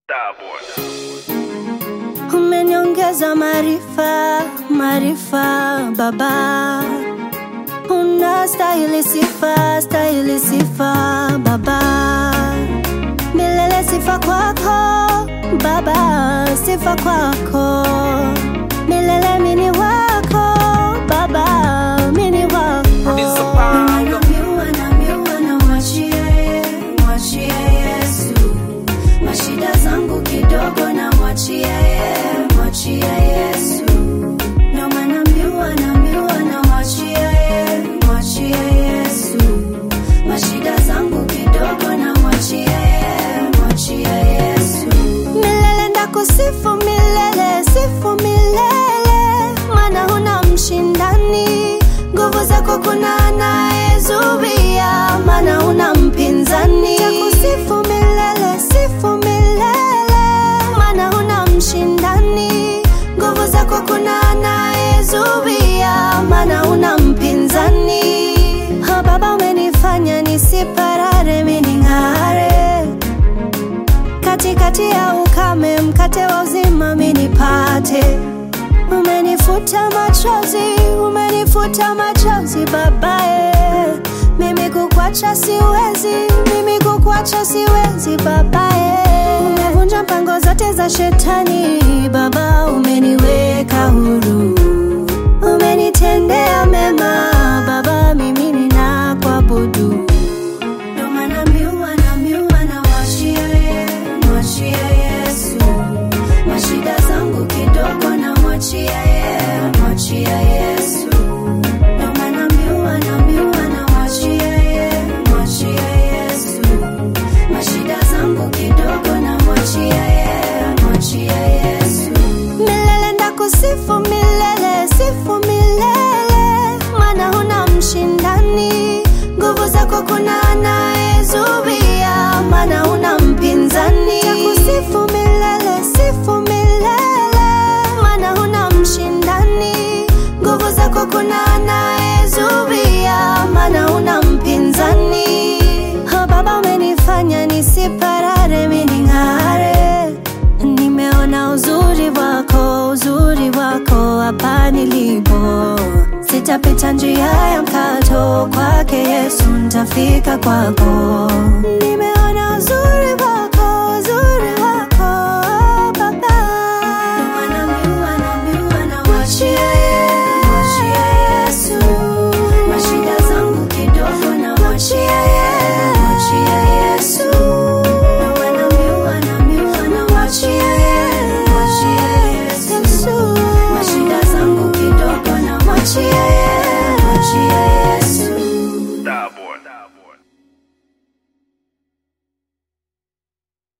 Umeniongeza maarifa, maarifa Baba, unastahili sifa, stahili sifa Baba, milele sifa kwako Baba, sifa kwako milele, mini wako Baba, mini wako Naambiwa, naambiwa na mwachie, mwachie Yesu mashida zangu kidogo na mwachia ye, mwachia Yesu. Ndio maana mbiwa na mbiwa na mwachia ye, mwachia Yesu. Mashida zangu kidogo na mwachia ye, mwachia Yesu. Milele ndakusifu milele, sifu milele, maana huna mshindani. Nguvu zako kuna anayezuia, maana huna mpinzani. Takusifu milele, sifu milele, maana huna mshindani. Nguvu zako kuna anayezuia, maana huna mpinzani. Ha, Baba umenifanya nisiparare, mimi ning'are katikati ya ukame, mkate wa uzima mimi nipate. Umenifuta machozi, umenifuta machozi babae. Mimi kukwacha siwezi, mimi kukwacha siwezi babae. Umevunja mpango zote za shetani baba, umeniweka huru, umenitendea mema baba, mimi ninakuabudu. Ndio maana mbiwa na mbiwa na mwachia ye, mwachia Yesu. Mashida zangu kidogo na mwachia ye, mwachia Yesu. Ndio maana mbiwa na mbiwa na mwachia ye, mwachia Yesu. Mashida zangu kidogo na mwachia ye, mwachia Yesu. Milele ndakusifu milele, sifu milele, maana huna mshindani. Nguvu zako kuna anayezuia, maana huna mpinzani. Takusifu milele, sifu milele, maana huna mshindani. Nguvu zako kuna anayezuia, maana huna mpinzani. Oh, Baba umenifanya nisiparare, mimi ning'are. Nimeona uzuri wako, uzuri wako hapa nilipo. Sitapita njia ya mkato, kwake Yesu nitafika kwako. Nime